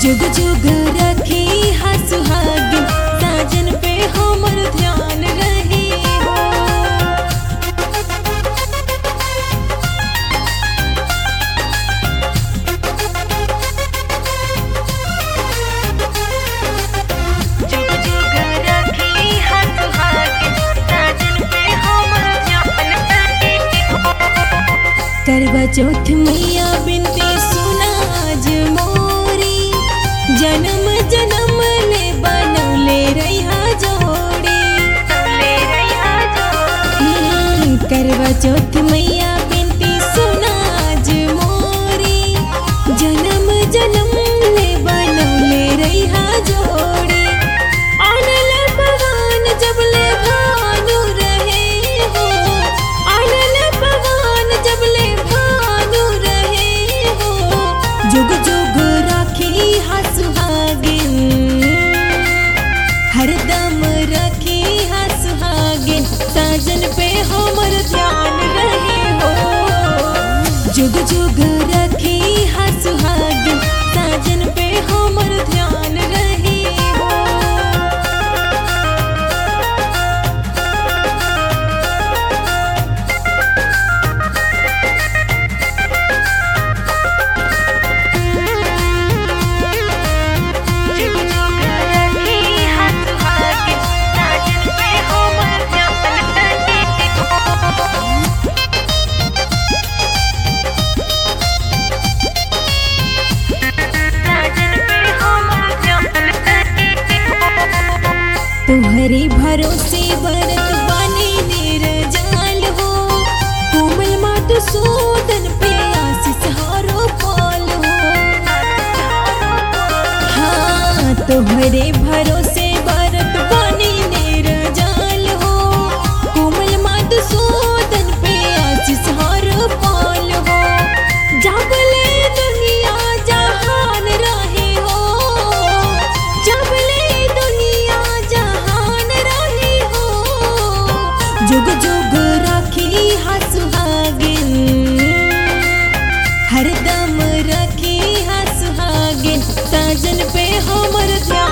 जुग जुग रखी हा सुहागिन साजन पे हमर ध्यान रही हो जुग जुग रखी हा सुहागिन साजन पे हमर ध्यान रही हो करवा चौथ मैया बिनती सुनाज मोरी जन्म जन्म ले बनौले रहा जोड़ी हम्म, करवा चौथ मैया बिनती सुनाज मोरी जन्म जन्म ले बनौले रहा जोड़ी आनल भगवान जब ले भानु रहे हो आनल भगवान जब ले भानु रहे हो जुग जुग राखी हा सुहागिन हरदम रखी हा सुहागिन साजन पे हमर ध्यान रहे हो जुग जुग रखी हा सुहागिन साजन पे हमर ध्यान रहे हो जुग जुग रखी हा सुहागिन साजन पे हमर ध्यान रहे हो साजन पे हमर ध्यान रहे हो तुम्हारे भरोसे बरत बने निर्जाल हो कोमल मात सूदन पे आशीष हारो पाल हो हाँ तुम्हारे भरोसे बरत बने निर्जाल हो कोमल मात सूदन पे आशीष हारो पाल हो जाबले दुनिया जहान रहे हो जाबले दुनिया जहान रहे हो जुग जुग राखी हा सुहागिन हरदम रखी हा सुहागिन साजन पे हमर ध्यान